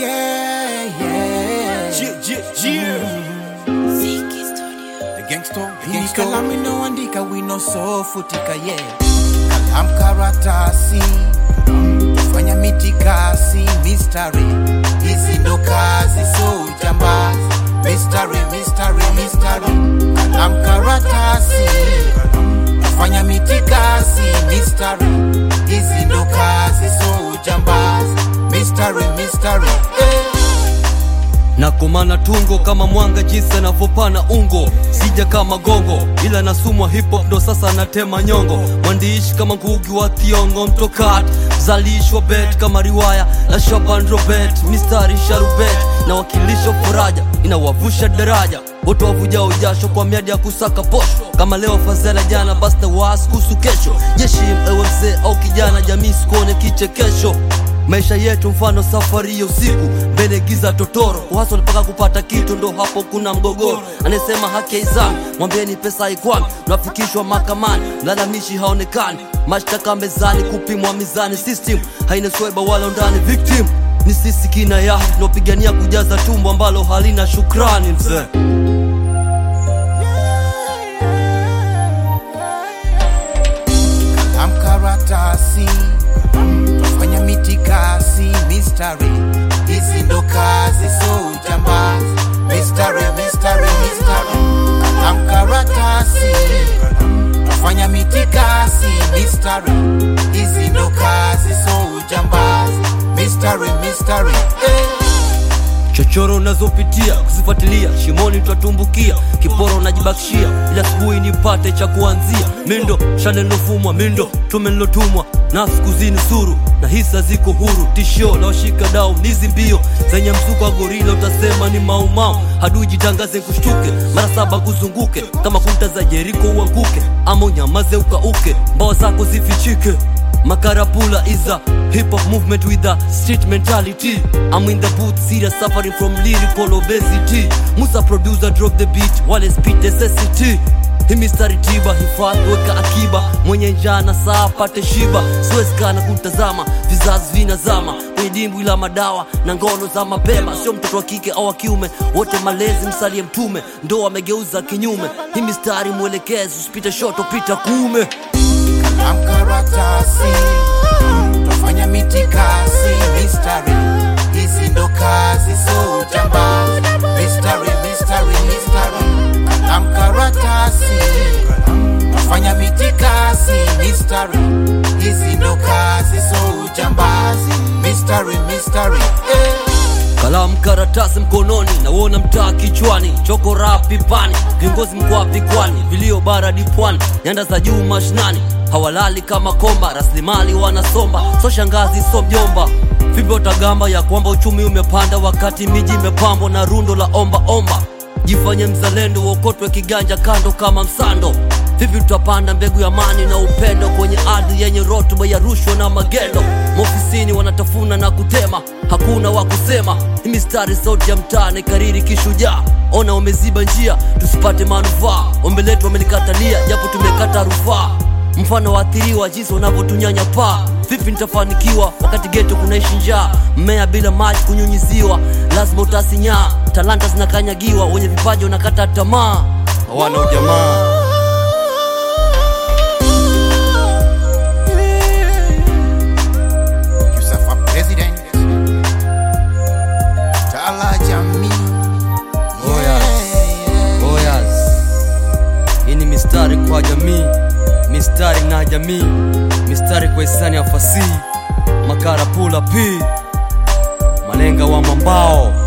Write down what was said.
Yeah, yeah. Yeah, yeah, yeah. The gangster, the Hii gangster. kalamu inaoandika wino so futika ye kalam karatasi fanya mitikasi mistari hizi ndo kazi so ujambazi mistari mistari mistari kalam karatasi fanya mitikasi mistari hizi ndo kazi so ujambazi mistari mistari eh. nakomana tungo kama mwanga jinsi anavyopana ungo sija kama gongo ila nasumwa hip hop ndo sasa natema nyongo mwandishi kama ngugi wa thiongo mtokat zalishwa bet kama riwaya la shaban robert mistari sharubet na wakilisho faraja inawavusha daraja wote wavujao jasho kwa miadi ya kusaka posho kama leo fazela jana basi na waasi kuhusu kesho jeshi ewe mzee au kijana jamii sikuone kichekesho maisha yetu mfano safari ya usiku mbele giza totoro waso mpaka kupata kitu ndo hapo kuna mgogoro anayesema haki haizami mwambieni pesa haikwami unafikishwa mahakamani mlalamishi haonekani mashtaka mezani kupimwa mizani system haina sweba wala ndani victim ni sisi kina yaha tunaopigania kujaza tumbo ambalo halina shukrani mzee kalam karatasi twafanya mitikasi mistari hizi ndo kazi so ujambazi mistari mistari mistari kalam karatasi twafanya mitikasi mistari hizi ndo kazi so ujambazi mistari mistari eh. chochoro unazopitia kuzifuatilia shimoni twatumbukia kiporo unajibakishia ila asubuhi nipate cha kuanzia mindo shale nilofumwa mindo tume nilotumwa nafsi kuzini suru na hisa ziko huru tishio laoshika dau nizi mbio zenye mzuko wa gorila utasema ni maumau hadui jitangaze kushtuke mara saba kuzunguke kama kuta za jeriko uanguke ama unyamaze ukauke mbawa zako zifichike Makarapula is a hip hop movement with a street mentality. I'm in the booth, serious suffering from lyrical obesity. Musa producer drop the beat, wale speed necessity. Hii mistari tiba, hifadhi weka akiba, mwenye njaa na saa apate shiba. Siwezi kana kutazama, vizazi vinazama kwenye dimbwi la madawa na ngono za mapema. Sio mtoto wa kike au wa kiume, wote malezi msalie mtume, ndo wamegeuza kinyume. Hii mistari mwelekezi, usipite shoto, pita kuume. kalam karatasi twafanya mitikasi mistari hizi ndo kazi so ujambazi mistari mistari mistari kalam karatasi twafanya mitikasi mistari hizi ndo kazi so ujambazi mistari mistari eh. kalamu karatasi mkononi nauona mtaa kichwani choko rapi pani viongozi mkoapi kwani vilio baradi pwani nyanda za juu mashinani hawalali kama komba rasilimali wanasomba so shangazi so mjomba vipi utagamba ya kwamba uchumi umepanda wakati miji imepambwa na rundo la omba omba jifanye mzalendo uokotwe kiganja kando kama msando vipi tutapanda mbegu ya amani na upendo kwenye ardhi yenye rotuba ya rushwa na magendo maofisini wanatafuna na kutema hakuna wa kusema Hii mistari sauti ya mtaa kariri kishujaa ona wameziba njia tusipate manufaa ombi letu wamelikatalia japo tumekata rufaa mfano waathiriwa jinsi wanavyotunyanya paa vipi nitafanikiwa wakati geto kunaishi njaa mmea bila maji kunyunyiziwa lazima utasinyaa talanta zinakanyagiwa wenye vipaji wanakata tamaa hawana ujamaa Yusafa President Tala Jamii Boyas. Boyas. Hii ni mistari kwa jamii, mistari na jamii, mistari kwa hisani ya fasihi, makarapula p malenga wa mambao